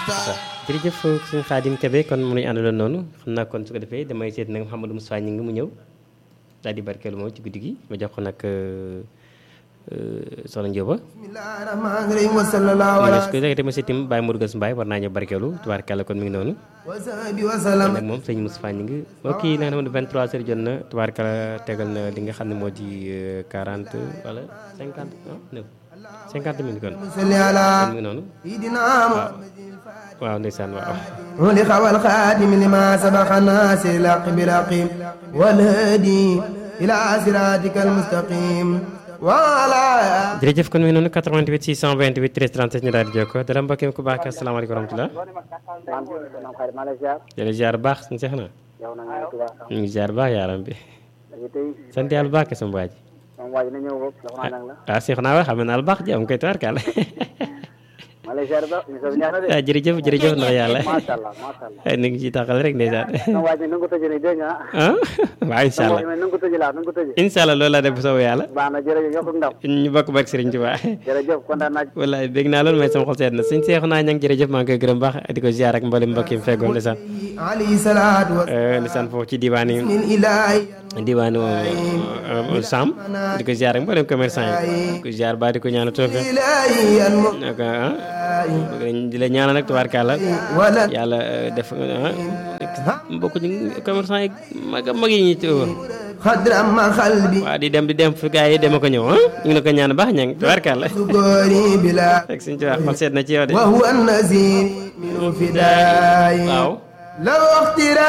jërëjëf suñu Xaadim Kebe kon mu nuy àndaloon noonu xam naa kon su ko defee damay seet nag Mouhamadou Moussa ñi ngi mu ñëw daal di barkeelu moom ci guddi gi ma jox ko nag soxna Njóoba su ko defee ma seetim Baye Modou Gass Mbaye war naa ñëw barkeelu tubaarkàlla kon mi ngi noonu kon nag moom sëñ Moussa ñu ngi ok nag na 23 heures jot na tubaarkàlla tegal na li nga xam ne moo di 40 wala 50 non 50 minutes kon kon mi ngi noonu waaw ndeysaan waaw ولخ والخاتم لما سبق الناس الحق برقيم والهادي إلى صراطك المستقيم وعلى jërëjëf kon mi ngi noonu 88 628 13 37 ñu daal di jokkoo dara mbokk yi ku baax ki asalaamaaleykum wa rahmatulah jërëjëf ziar baax suñu seex na ñu ngi ziar baax yaaram bi sant yàlla baax ke sama waa ji ah seex naa wax xam naa la baax ji am koy tubaarkàlla ah jërëjëf jërëjëf ndax yàlla ni ngi ci taxal rek ndeysaan ah waaw incha allah incha allah loolu laa def bu soobee yàlla ñu bokk barke Sëriñ Tuubaa wallaay bég naa loolu may sama xol seet na suñ seexu naa ñang jërëjëf maa ngi koy gërëm baax di ko ziar ak mboolem mbokk yi mu feggoon ndeysaan عليه صلاة ndeysaan foofu ci diwaan yi من إلهي diwaanu Sam di ko ziar ak mboolem commerçant yi di ko ziar ba di ko ñaanal toofe إلهي الم- nag ah di la ñaanal nag tubaarkàlla ولا yàlla def ah bokk ci commerçant yi mag mag yi ñuy tëw خضر أما قلبي waaw di dem di dem fu gars yi dema ko ñëw ah ñu ngi la ko ñaan baax ñang tubaarkàlla سكوري بلا rek suñ ci wax xol seet na ci yow de وهو النذير من فداي waaw لو اخترا